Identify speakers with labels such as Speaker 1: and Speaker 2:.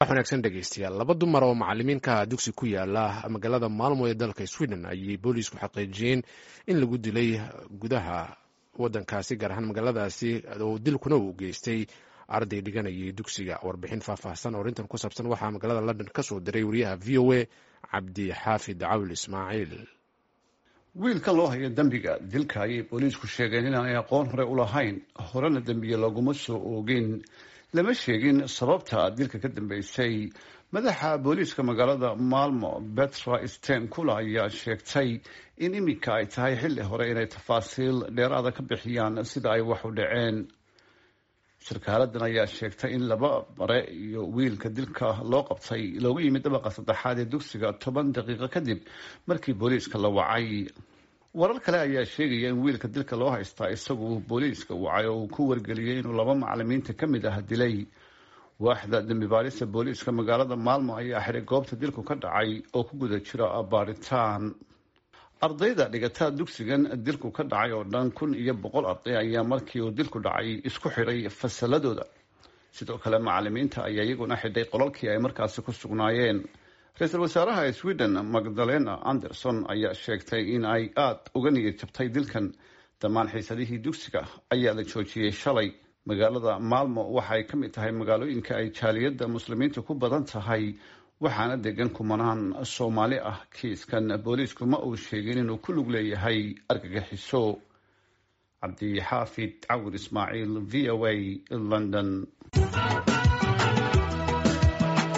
Speaker 1: wanaagsan dhegeystayaal laba dumar oo macalimiinka dugsi ku yaala magaalada maalmo ee dalka sweden ayay booliisku xaqiijiyeen in lagu dilay gudaha wadankaasi gaar ahaan magaaladaasi oo dilkuna uu geystay arday dhiganayay dugsiga warbixin faahfaahsan oo arrintan ku saabsan waxaa magaalada london ka soo diray wariyaha v o a cabdixaafid cawil ismaaciil
Speaker 2: wiilka loo haya dembiga dilka ayay booliisku sheegeen inaanay aqoon hore u lahayn horena dembiye laguma soo oogin lama sheegin sababta dilka ka dambeysay madaxa booliiska magaalada maalmo betra sten kula ayaa sheegtay in iminka ay tahay xilli hore inay tafaasiil dheeraada ka bixiyaan sida ay wax u dhaceen sarkaaladan ayaa sheegtay in laba bare iyo wiilka dilka loo qabtay loogu yimid dabaqa saddexaad ee dugsiga toban daqiiqo kadib markii booliiska la wacay warar kale ayaa sheegaya in wiilka dilka loo haystaa isagu booliiska wacay oo uu ku wargeliyey inuu laba macalimiinta ka mid ah dilay waaxda dembi baarista booliiska magaalada maalmo ayaa xiray goobta dilku ka dhacay oo ku guda jira baaritaan ardayda dhigataa dugsigan dilku ka dhacay oo dhan kun iyo boqol arday ayaa markii uu dilku dhacay isku xidhay fasaladooda sidoo kale macalimiinta ayaa iyaguna xidhay qolalkii ay markaasi ku sugnaayeen ra-iisul wasaaraha sweden magdalena anderson ayaa sheegtay in ay aada uga niyad jabtay dilkan dhammaan xiisadihii dugsiga ayaa la joojiyey shalay magaalada maalmo waxaay ka mid tahay magaalooyinka ay jaaliyadda muslimiinta ku badan tahay waxaana degan kumanaan soomaali ah kiiskan booliisku ma uu sheegin inuu ku lug leeyahay argagixiso cabdixaafid cawir ismaaciil v o a london